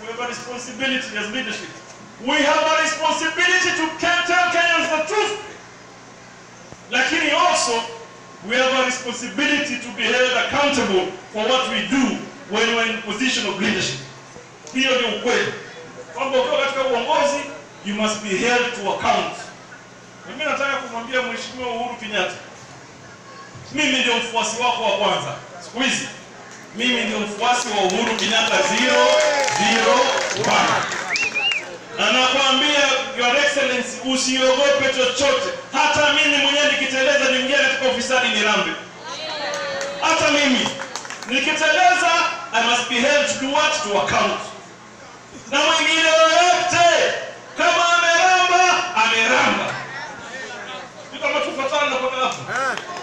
we have a responsibility as leadership. We have a responsibility to can- tell Kenyans the truth. Lakini also, we have a responsibility to be held accountable for what we do when we're in position of leadership. Hiyo ni ukweli kwamba ukiwa katika uongozi you must be held to account. Na mimi nataka kumwambia Mheshimiwa Uhuru Kenyatta, mimi ndio mfuasi wako wa kwanza siku hizi. Mimi ndio mfuasi wa Uhuru Kenyatta 001 na nakwambia Your Excellency, usiogope chochote. Hata mimi mwenyewe nikiteleza niingia katika ufisadi ni rambe. Hata mimi nikiteleza, I must be held to do what? To account. Na mwingine yoyote kama ameramba, ameramba. Ni kama tufatana kwa hapo.